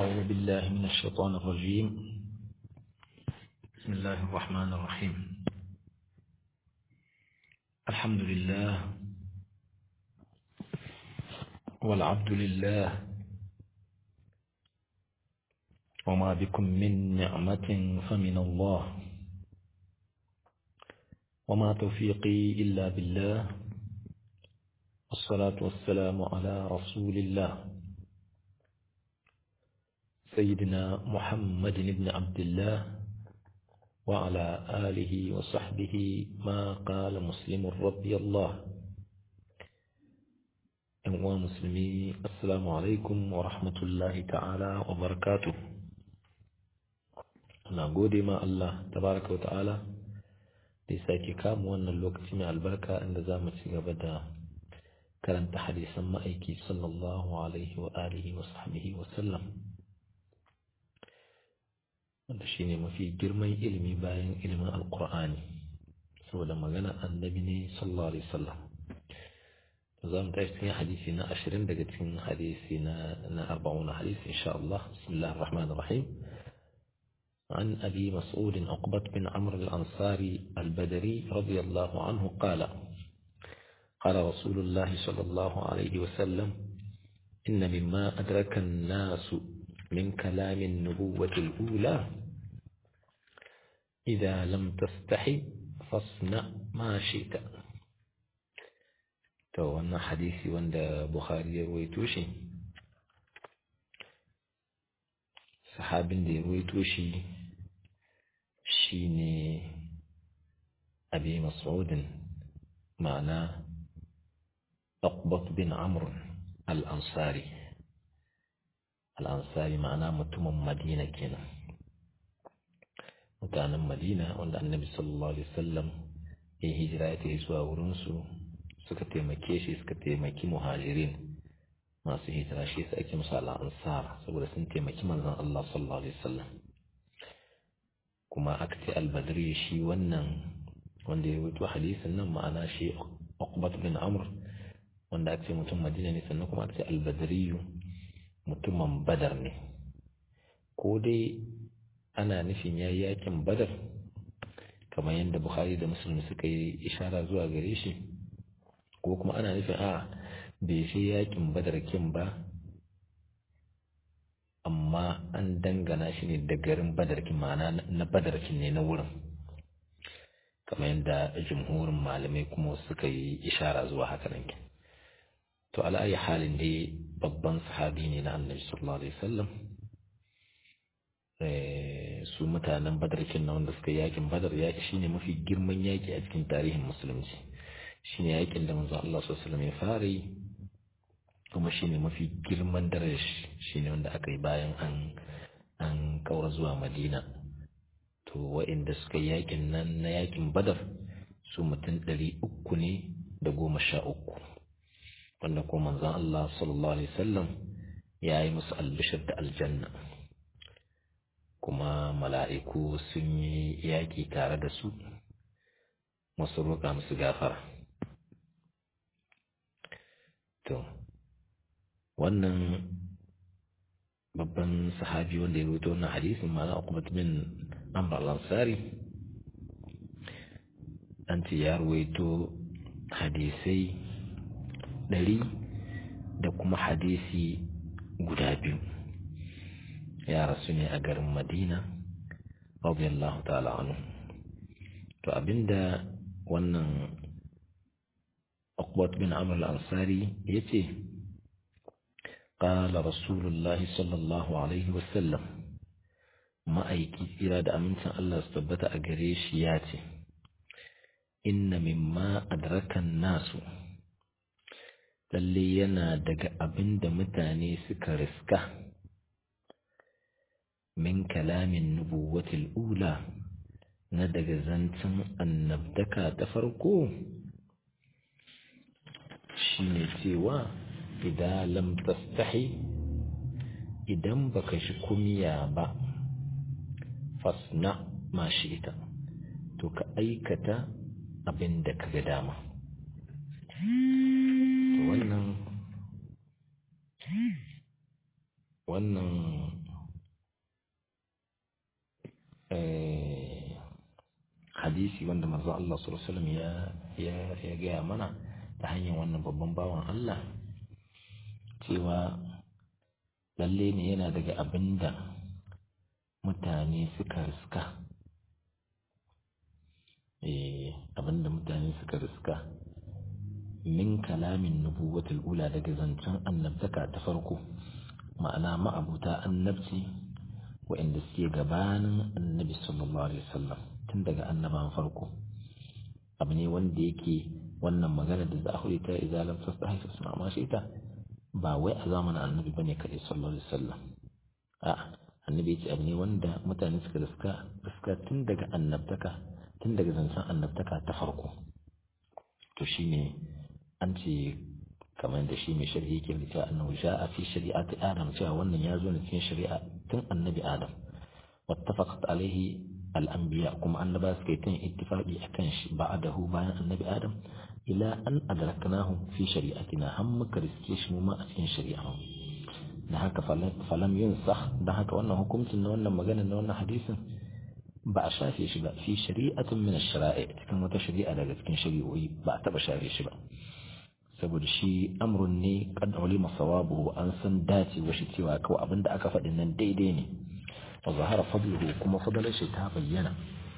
أعوذ بالله من الشيطان الرجيم بسم الله الرحمن الرحيم الحمد لله والعبد لله وما بكم من نعمة فمن الله وما توفيقي إلا بالله والصلاة والسلام على رسول الله سيدنا محمد بن عبد الله وعلى آله وصحبه ما قال مسلم رضي الله أنواع مسلمي السلام عليكم ورحمة الله تعالى وبركاته na gode ma Allah tabaraka wa ta'ala da ya sake kama wannan lokaci mai albarka inda za mu ci gaba da karanta hadisan ma'aiki sallallahu alaihi wa alihi wa sahbihi wa sallam wanda shi ne mafi girman ilimi bayan ilimin alkur'ani saboda magana annabi ne sallallahu alaihi wasallam za mu tashi cikin hadisi na ashirin daga cikin hadisi na na arba'un hadisi insha Allah bismillahir rahmanir rahim عن أبي مسعود عقبة بن عمرو الأنصاري البدري رضي الله عنه قال قال رسول الله صلى الله عليه وسلم إن مما أدرك الناس من كلام النبوة الأولى إذا لم تستحي فاصنع ما شئت to wannan hadisi wanda Bukhari ya ruwaito shi sahabin da ya ruwaito shi shine Abi Mas'udin ma'ana Uqbat bin Amr al-Ansari al-Ansari ma'ana mutumin Madina kenan mutanen Madina wanda Annabi sallallahu alaihi wasallam ya hijira ya tafi zuwa wurin su suka taimake shi suka taimaki muhajirin masu hijira shi sai ake musu al-Ansar saboda sun taimaki manzon Allah sallallahu alaihi wasallam kuma aka ce al-Badri shi wannan wanda ya rubuta hadisin nan ma'ana shi Uqbat bin Amr wanda aka ce mutum Madina ne sannan kuma aka ce al-Badri mutumin Badar ne ko dai ana nufin yayi yakin Badar kamar yadda Bukhari da Muslim suka yi ishara zuwa gare shi ko kuma ana nufin a bai shi yakin Badar kin ba amma an dangana shi ne da garin Badar kin ma'ana na Badar kin ne na wurin kamar yadda jumhurin malamai kuma suka yi ishara zuwa haka nan to ala'ayi halin dai babban sahabi ne na annabi sallallahu alaihi wasallam su mutanen badarkin na wanda suka yakin badar ya shine mafi girman yaki a cikin tarihin musulunci shine yakin da manzo Allah sallallahu alaihi wasallam ya fara yi kuma shine mafi girman daraja shine wanda aka yi bayan an an kaura zuwa Madina to wa'inda suka yakin nan na yakin badar su mutum ɗari uku ne da goma sha uku wanda kuma manzon Allah sallallahu alaihi wasallam ya yi musu albishir da aljanna kuma mala'iku sun yi yaƙi tare da su masu roƙa musu gafara to wannan babban sahabi wanda ya rubuta wannan hadisin ma'ana Uqbat bin Amr al-Ansari an ce ya ruwaito hadisai ɗari da kuma hadisi guda biyu ya rasu ne a garin Madina radiyallahu ta'ala anhu to abinda wannan Uqbat bin Amr al-Ansari yace قال رسول الله صلى الله عليه وسلم ma'aiki tsira da amincin Allah su tabbata a gare shi ya ce, Inna mimma adrakan nasu, lalle yana daga abin da mutane suka riska, min kalamin nubuwatil ula na daga zancen annabtaka ta farko, shi ne cewa, idan lam tastahi idan baka shi kumiya ba. fasna ma shi ita to ka aikata abin da ka ga dama wannan wannan hadisi wanda manzo Allah sallallahu alaihi wasallam ya ya ya gaya mana ta hanyar wannan babban bawan Allah cewa lalle ne yana daga abinda mutane suka riska eh abinda mutane suka riska min kalamin nubuwatul ula daga zancen annabtaka ta farko ma'ana ma'abuta annabci wa'inda suke gabanin annabi sallallahu alaihi wasallam tun daga annaban farko abu ne wanda yake wannan magana da za a hudu ta izalam tastahi fasma ma shi ta ba wai a zamanin annabi bane kadai sallallahu alaihi wasallam a'a annabi ce abu ne wanda mutane suka riska riska tun daga annabtaka tun daga zancen annabtaka ta farko to shine an ce kamar da shi mai shari'a yake da cewa annahu ja'a fi shari'ati adam cewa wannan ya zo ne cikin shari'a tun annabi adam wattafaqat alaihi al-anbiya kuma annaba suka yi tun ittifaqi akan shi ba'dahu bayan annabi adam ila an adraknahu fi shari'atina har muka riske shi mu ma a cikin shari'a da haka falam yunsakh da haka wannan hukuncin na wannan magana na wannan hadisin ba a shafe shi ba fi shari'atin min ash-shara'i cikin wata shari'a daga cikin shari'o'i ba a taba shafe shi ba saboda shi amrun ne kan ulima sawabuhu an san dace wa shi cewa kawai abinda aka faɗi nan daidai ne wa zahara fadluhu kuma fadalar shi ta bayyana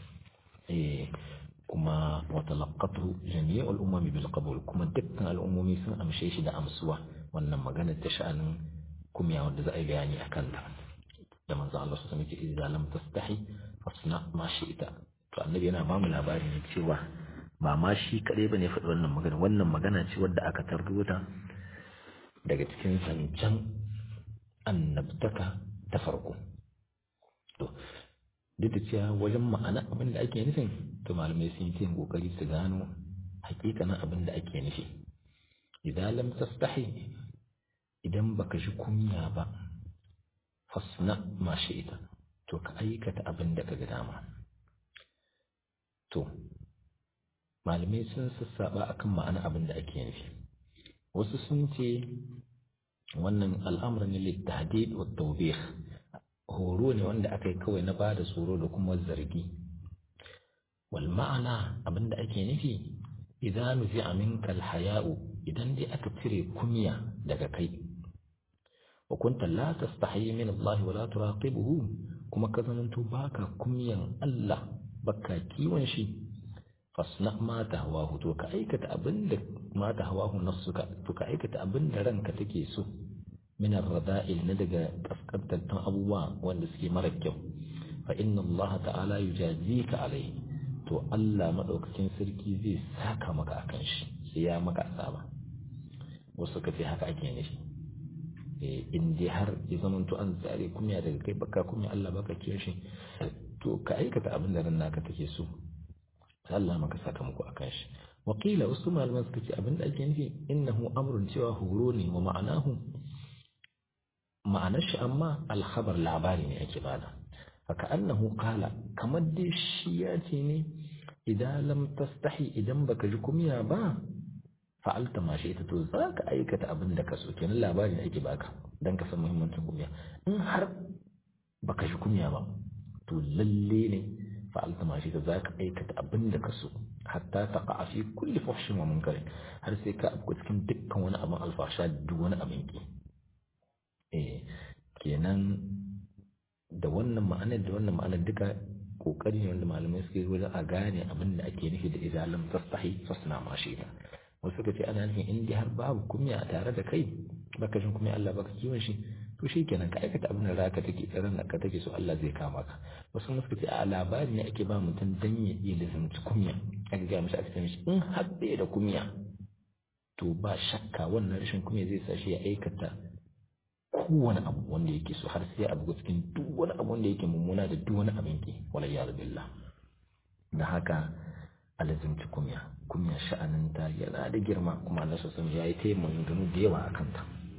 eh kuma wa talaqqatu jami'ul umami bil qabul kuma dukkan al'ummomi sun amshe shi da amsuwa wannan magana ta sha'anin kumya wanda za a yi bayani akan ta da manzo Allah su sami ce idan lam tastahi fasna ma shi'ta to annabi yana ba mu labari ne cewa ba ma shi kaɗai ba ne faɗi wannan magana wannan magana ce wadda aka tarbuta daga cikin zancen annabtaka ta farko to duk da cewa wajen ma'ana abin da ake nufin to malamai sun yi kokari su gano hakikanin abin da ake nufi idan lam tastahi idan baka ji kunya ba fasna ma ita to ka aikata abin da ka ga dama to malamai sun sassaɓa akan ma'ana abin da ake nufi wasu sun ce wannan al'amur ne littahdid wa tawbih horo ne wanda aka yi kawai na bada tsoro da kuma zargi wal ma'ana abin da ake nufi idan nufi aminka alhaya'u idan dai aka cire kunya daga kai wa kunta la tastahi min Allah wa la turaqibuhu kuma ka zamanto baka kunyan Allah baka kiwon shi fasna ma ta hawahu to ka aikata abinda ma ta hawahu nafsuka to ka aikata abinda ranka take so min ar-rada'il na daga kaskantattun abubuwa wanda suke mara kyau fa inna Allah ta'ala yujazika alai to Allah madaukakin sarki zai saka maka akan shi sai ya maka asaba wasu ka ce haka ake nufi in dai har ya zamanto an tsare kunya daga kai baka kunya Allah baka kiyon shi to ka aikata abinda ran naka take so Allah maka sakamako akan shi wakila wasu malaman suka ce abin da ake nufi innahu amrun cewa horo ne wa ma'anahu ma'anar shi amma alkhabar labari ne ake bada haka annahu qala kamar dai shi ya ce ne idan lam tastahi idan baka ji kumya ba fa'alta ma shi ita to za ka aikata abin da ka so kenan labari ne ake baka dan ka san muhimmancin kumya in har baka ji kumya ba to lalle ne fa'alta ma shi ta za ka aikata abin da ka so hatta ta a fi kulli fahshin wa munkari har sai ka abu cikin dukkan wani abin alfasha duk wani abin ki eh kenan da wannan ma'anar da wannan ma'anar duka kokari ne wanda malamai suke wajen a gane abin da ake nufi da idan lam tastahi fasna ma shi ta wasu suka ce ana nufin in dai har babu kunya a tare da kai baka jin kunya Allah baka kiwon shi to shi kenan ka aikata abin da raka take ran da ka take so Allah zai kama ka wasu kuma suka ce a labari ne ake ba mutum dan ya iya lizanci kunya aka ga mishi a cikin shi in har bai da kunya to ba shakka wannan rashin kunya zai sa shi ya aikata kowane abu wanda yake so har sai abu cikin duk wani abu wanda yake mummuna da duk wani abin ki wala ya billah da haka alazimci kunya kunya sha'aninta yana da girma kuma Allah sassan ya yi taimakon gano da yawa a kanta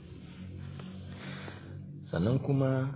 sannan kuma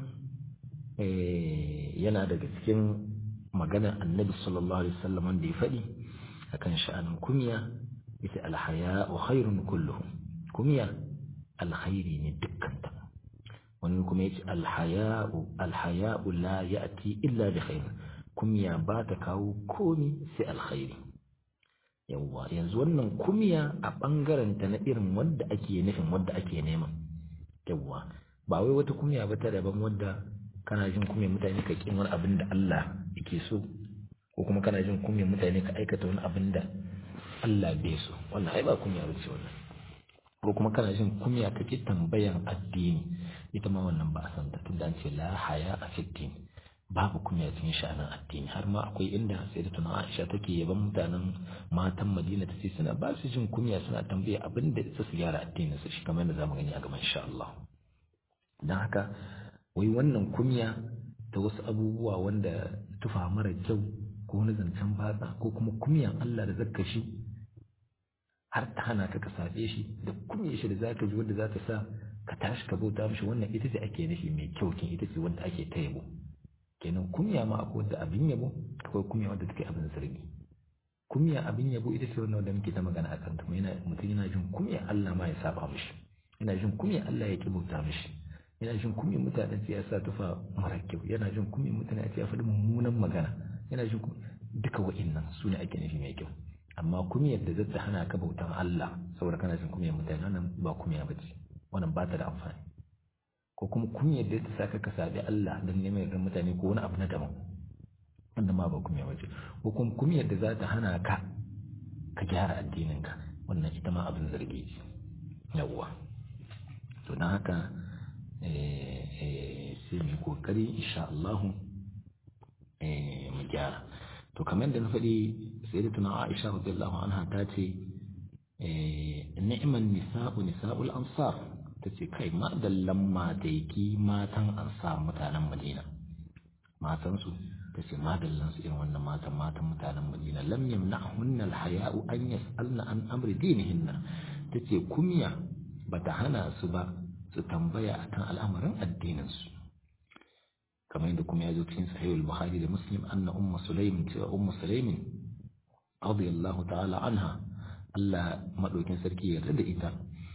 yana daga cikin maganar annabi sallallahu alaihi wasallam wanda ya faɗi akan sha'anin kunya ita alhaya wa khairun kulluhu kunya alkhairi ne dukkanta wani kuma yace alhaya'u alhaya'u la ya'ti illa bi khair kumya ba ta kawo komi sai alkhairi yawwa yanzu wannan kumya a ɓangaren ta na irin wadda ake nufin wadda ake nema yawwa ba wai wata kumya ba ta daban wadda kana jin kumya mutane ka kin wani abin da Allah yake so ko kuma kana jin kumya mutane ka aikata wani abin da Allah bai so wannan ai ba kumya ba ce wannan ko kuma kana jin kumya kake tambayan addini ita ma wannan ba a san ta tunda an ce la haya a fiddin babu kumya cikin sha'anin addini har ma akwai inda sai da tuna Aisha take yaban mutanen matan Madina ta ce suna ba su jin kumya suna tambaya abin da su gyara addinin su shi kamar yadda zamu gani a gaban insha Allah dan haka wai wannan kumya ta wasu abubuwa wanda tufa mara kyau ko wani zancen batsa ko kuma kumyan Allah da zakka shi har ta hana ka ka sabe shi da kumye shi da zaka ji wanda za ta sa ka tashi ka bauta mishi wannan ita ce ake nufi mai kyau kin ita ce wanda ake ta yabo kenan kumya ma akwai wanda abin yabo akwai kumya wanda take abin zargi kumya abin yabo ita ce wannan wanda muke ta magana akan ta yana mutum yana jin kumya Allah ma ya saba mishi yana jin kumya Allah ya ki bauta mishi yana jin kumya mutane sai ya sa tufa mara kyau yana jin kumya mutane sai ya faɗi mummunan magana yana jin duka wa'innan su ne ake nufi mai kyau amma kumiyar da zata hana ka bautan Allah saboda kana jin kumiyar mutane wannan ba kumiya ba ce wannan ba ta da amfani ko kuma kumiyar da ta saka ka sabi Allah don neman yardar mutane ko wani abu na daban wannan ma ba kumiya ba ce ko kuma kumiyar da za ta hana ka ka gyara addinin ka wannan ita ma abin zargi ce yawwa to don haka sai mu kokari insha Allah mu gyara to kamar da na faɗi sai da tuna Aisha radiyallahu anha ta ce ni'man nisa'u nisa'ul ansar ta ce kai ma dallan mataiki matan ansar mutanen Madina matan su ta ce ma dallan su irin wannan matan matan mutanen Madina lam yamna'hunna al-haya'u an yas'alna an amri dinihinna ta ce kumya bata hana su ba su tambaya akan al'amarin addinin su kamar yadda kuma ya zo cikin sahih al-bukhari da muslim anna ummu sulaim cewa ummu sulaim radiyallahu ta'ala anha Allah madaukin sarki ya yarda da ita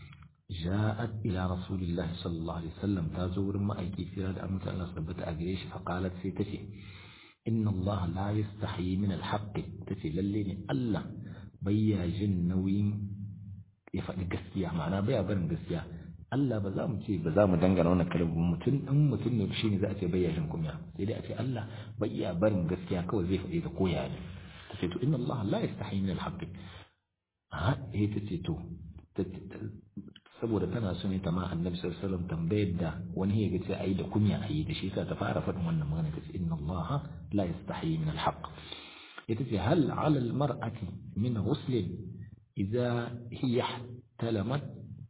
ja'at ila rasulillah sallallahu alaihi wasallam ta zo wurin ma'aiki fira da amince Allah tabbata a gare shi fa qalat sai tace inna Allah la yastahi min al-haqq tace lalle ne Allah bayya jin nauyin ya faɗi gaskiya ma'ana baya barin gaskiya Allah ba za mu ce ba za mu dangana wannan kalmar mutum ɗan mutum ne shi ne za a ce bayyashin kumya sai dai a ce Allah bai iya barin gaskiya kawai zai faɗi ta koya ne ta ce to inna Allah la yastahi min al-haqq a eh ta ce to saboda tana so ne ta ma annabi sallallahu alaihi wasallam tambayar da wani ya ga ce ayi da kunya ayi da shi yasa ta fara faɗin wannan magana ta ce inna Allah la yastahi min al-haqq ita ce hal ala al-mar'ati min ghusl idza hiya ihtalamat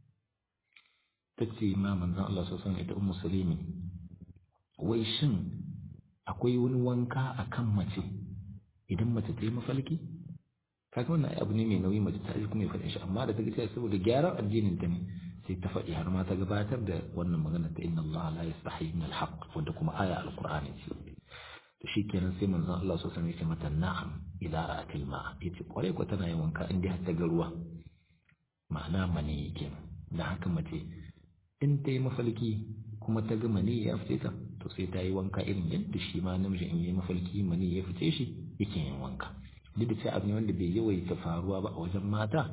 ta ce ma manzan Allah sassan ita ummu sulimi wai shin akwai wani wanka a kan mace idan mace ta yi mafalki kaga wannan abu ne mai nauyi mace ta yi kuma ya faɗin shi amma da ta ga saboda gyaran addinin ta ne sai ta faɗi har ma ta gabatar da wannan magana ta inna Allah la yastahi min al-haqq wanda kuma aya al-Qur'ani ce to shikenan sai manzon Allah sassan ya ce mata na'am idza ra'atil ma'a yace kware ko tana yin wanka in dai har ta ga ruwa ma'ana mani kenan da haka mace in ta yi mafalki kuma ta ga mani ya fice ta to sai ta yi wanka irin yadda shi ma namiji in yi mafalki mani ya fice shi yake yin wanka duk da cewa abu ne wanda bai yawaita faruwa ba a wajen mata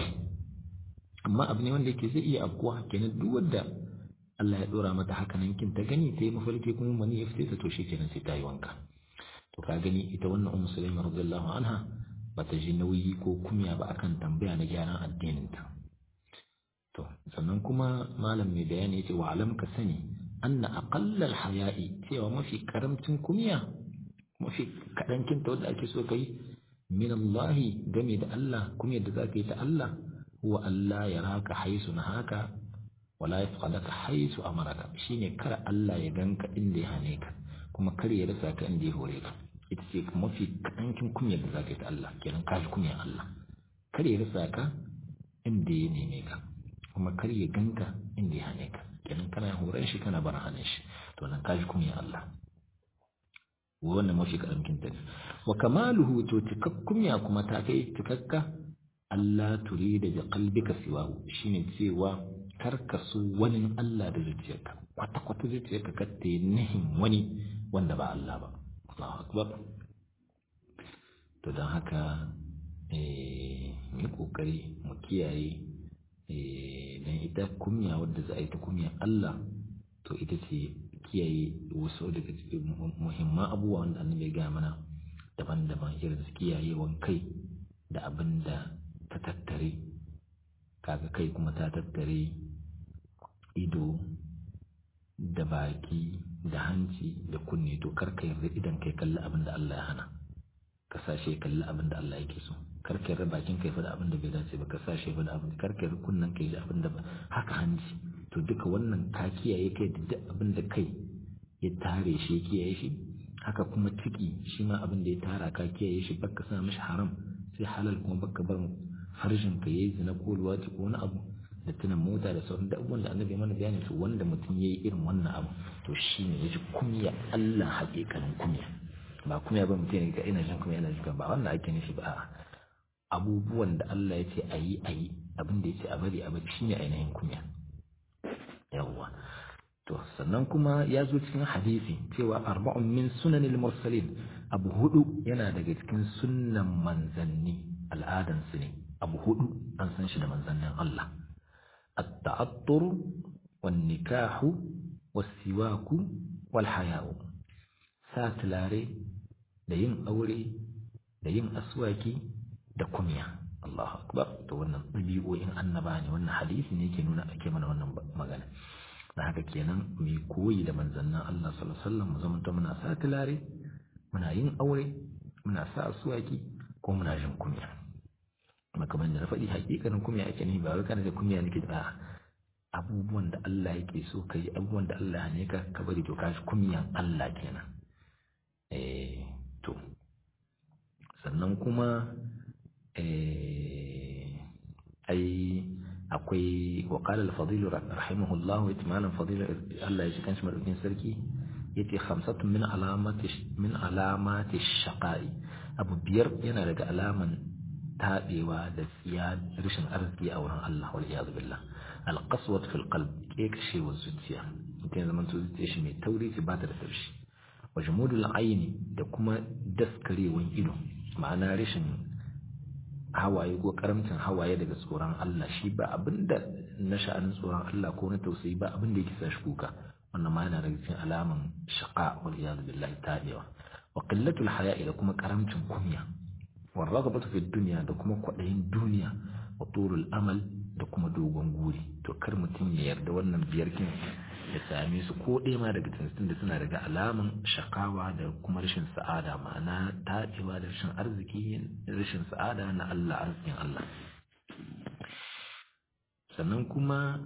amma abu ne wanda yake zai iya afkuwa kenan duk wanda Allah ya dora mata haka nan kin ta gani ta yi mafalki kuma mani ya fice ta to shi kenan sai ta yi wanka to ka gani ita wannan ummu sulaima radiyallahu anha bata ji nauyi ko kumya ba akan tambaya na gyaran addinin ta To, sannan kuma malam mai bayani yace wa alam ka sani anna aqallal haya'i cewa mafi karamcin kumiya mafi kadankin ta wanda ake so kai min Allah game da Allah kuma yadda zaka yi ta Allah huwa Allah ya raka haisu na haka wala yafqadaka haisu amaraka shine kar Allah ya ganka inda ya hane ka kuma kar ya rasa ka inda ya hore ka ita ce mafi kadankin kunyar da zaka yi ta Allah kenan ka ji kunyar Allah kar ya rasa ka inda ya neme ka kuma kar ya ganka inda ya hane ka kenan kana horon shi kana bar hannun shi to nan kaji kuma ya Allah wannan mafi karamkin ta ne wa kamaluhu to cikakkun ya kuma ta kai cikakka Allah turi da qalbika siwahu shine cewa kar ka so wani Allah da zuciyarka kwata kwata zuciyarka ka ta nihin wani wanda ba Allah ba Allahu akbar to don haka mu yi ƙoƙari mu kiyaye don ita kumya wadda za a yi ta kumya Allah to ita ce kiyaye wasu daga cikin muhimman abubuwa wanda annabi ya gaya mana daban-daban irin su kiyayewan kai da abin da ta tattare kaga kai kuma ta tattare ido da baki da hanci da kunne to karka yarda idan kai kalli abin da Allah ya hana ka sashe kalli abin da Allah yake so karka yarda bakin kai faɗa abin da bai dace ba ka sashe faɗa abin karka yarda kunnen kai ji abin da haka hanci to duka wannan ka kiyaye kai da duk abin da kai ya tare shi ya kiyaye shi haka kuma ciki shi ma abin da ya tara ka kiyaye shi baka sa mishi haram sai halal kuma baka bar harshen ka yayi zina ko luwaci ko wani abu da tunan mota da sauran da abubuwan da annabi mana bayani to wanda mutum yayi irin wannan abu to shine yaji kunya Allah haƙiƙanin kunya ba kunya ba mutum ne ga ina jin kunya ina jin ba wannan ake nufi ba abubuwan da Allah ya ce ayi ayi abin da ya ce a bari a bari shine ainihin kunya yawwa to sannan kuma ya zo cikin hadisi cewa arba'un min sunanil mursalin abu hudu yana daga cikin sunnan manzanni al'adan su ne abu hudu an san shi da manzannin Allah at-ta'attur wan nikahu was-siwaku wal haya'u sa tulare da yin aure da yin aswaki da kumya Allahu akbar to wannan ɗabi'o'in annaba ne wannan hadisi ne ke nuna ake mana wannan magana da haka kenan mu koyi da manzannin Allah sallallahu alaihi wasallam mu zama muna sa tulare muna yin aure muna sa asuwaki ko muna jin kunya kamar da na faɗi hakikanin kunya ake nufi ba wai kana da kunya nake da abubuwan da Allah yake so ka yi abubuwan da Allah ne ka ka bari to ka shi kunyan Allah kenan eh to sannan kuma eh ai akwai waƙalar fadilu rahimahullahu ya malam fadilu Allah ya shi kanshi madaukin sarki ya ce hamsatun min alamati shaƙa'i abu biyar yana daga alaman taɓewa da tsiya rashin arziki a wurin Allah wal iyadu billah alqaswat fil qalb kekashewar zuciya mutum ya zama zuciya shi mai tauri ce ba ta da taushi wa jumudul aini da kuma daskarewan ido ma'ana rashin hawaye ko karamcin hawaye daga tsoron Allah shi ba abinda na sha'anin tsoron Allah ko na tausayi ba abinda yake sa shi kuka wannan ma yana daga cikin alaman shaqa wal iyad billahi ta'ala wa qillatul haya'i da kuma karamcin kunya wa raghabatu fid dunya da kuma kwadayin duniya wa turul amal da kuma dogon guri to kar mutum ya yarda wannan biyar kin ya same su ko ɗaya ma daga cikin da suna daga alaman shakawa da kuma rashin sa'ada ma'ana taɗewa da rashin arziki rashin sa'ada na Allah arzikin Allah sannan kuma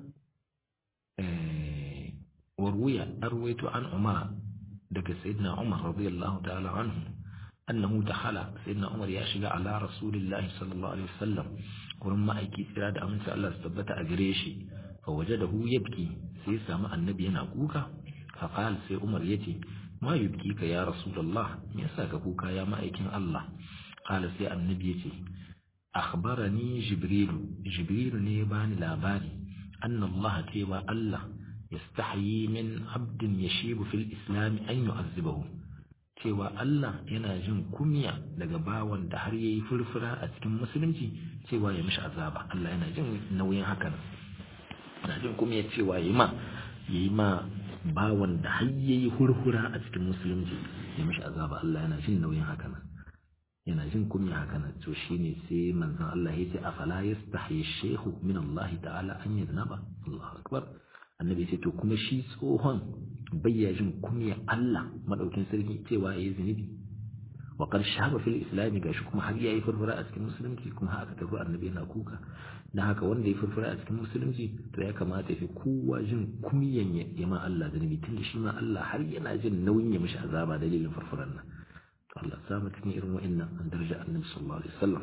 warwuya arwaito an umar daga sayyidina umar radiyallahu ta'ala anhu annahu dakhala sayyidina umar ya shiga ala rasulillahi sallallahu alaihi wasallam wurin ma'aiki tsira da aminci Allah su tabbata a gare shi fa wajadahu yabki sai ya samu annabi yana kuka faqal sai umar yace ma yubkika ya rasulullah me yasa ka kuka ya ma'aikin Allah qala sai annabi yace akhbarani jibril jibril ne bani labari anna Allah cewa Allah yastahyi min abdin yashibu fil islam an yu'azzibahu cewa Allah yana jin kunya daga bawan da har yayi furfura a cikin musulunci cewa ya mishi azaba Allah yana jin nauyin hakan na jin kuma ya cewa yi ma ya yi ma bawan da har ya yi hurhura a cikin musulunci ya mishi azaba Allah yana jin nauyin haka nan yana jin kunya haka nan to shine sai manzon Allah ya ce afala yastahi shehu min Allah ta'ala an yadnaba Allahu akbar annabi ce to kuma shi tsohon bayya jin kunya Allah madaukin sarki cewa yayi zunubi wa qad shaba fil islam gashi kuma har yayi furfura a cikin musulunci kuma haka tafi annabi yana kuka dan haka wanda ya furfura a cikin musulunci to ya kamata ya fi kowa jin kunyan ya ma Allah zunubi tunda shi ma Allah har yana jin nauyin ya mishi azaba dalilin furfuran nan to Allah sa mu cikin irin wa'annan an daraja annabi sallallahu alaihi wasallam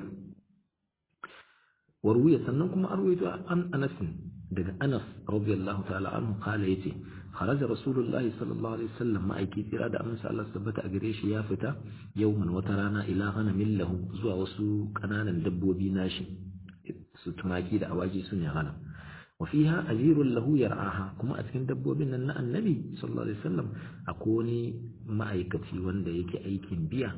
warwiya sannan kuma arwayto an Anas daga Anas radiyallahu ta'ala anhu kala yace kharaja rasulullahi sallallahu alaihi wasallam ma'aiki tsira da amsa Allah tabbata a gare shi ya fita yawman wata rana ila ghanamin lahu zuwa wasu kananan dabbobi nashi su tumaki da awaji sun ya ghanam wa fiha ajirun lahu yar'aha kuma a cikin dabbobin nan na annabi sallallahu alaihi wasallam akwai wani ma'aikaci wanda yake aikin biya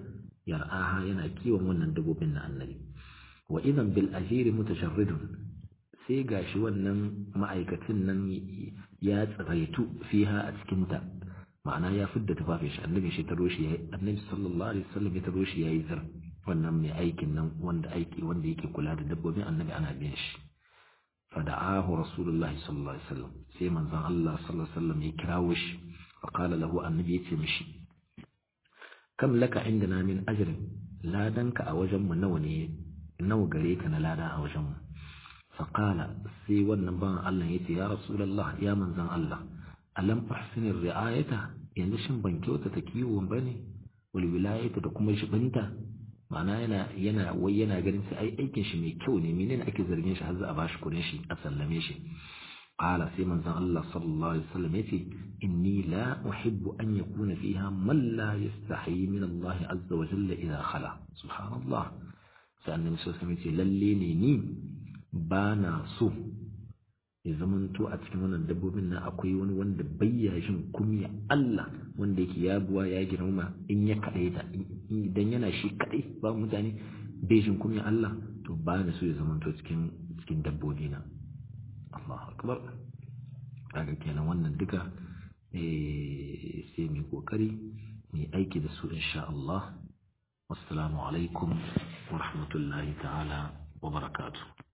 yar'aha yana kiwon wannan dabbobin na annabi wa idan bil ajiri mutasharridun sai gashi wannan ma'aikacin nan ya tsiraitu fiha a cikin ta ma'ana ya fidda tufafin shi annabi shi taro shi yayi annabi sallallahu alaihi wasallam ya taro shi yayi zar wannan mai aikin nan wanda aiki wanda yake kula da dabbobin annabi ana biyan shi fada'ahu rasulullahi sallallahu alaihi wasallam sai manzon Allah sallallahu alaihi wasallam ya kirawo shi fa qala lahu annabi yace mishi kam laka indana min ajrin ladanka a wajen mu nawa ne nawa gare ka na lada a wajen mu fa qala sai wannan ban Allah yace ya rasulullah ya manzon Allah alam ahsinir ri'ayata yanzu shin ban kyauta ta kiwon bane wal wilayata da kuma shibinta ma'ana yana yana wai yana ganin sai ai aikin shi mai kyau ne menene ake zargin shi har za a bashi kudin shi a sallame shi qala sai manzon Allah sallallahu alaihi wasallam yace inni la uhibbu an yakuna fiha man la yastahi min Allah azza wa jalla idha khala subhanallah sai annabi sallallahu alaihi wasallam yace lalle ne ni bana so ya zamanto a cikin wannan dabbobin nan akwai wani wanda bayya jin kumya Allah wanda yake ya buwa ya girma in ya kadai ta idan yana shi kadai ba mutane bai jin kumya Allah to ba na so ya zamanto cikin cikin dabbobi na Allahu akbar kaga kenan wannan duka eh sai mu kokari mu aiki da su insha Allah wassalamu alaikum wa rahmatullahi ta'ala wa barakatuh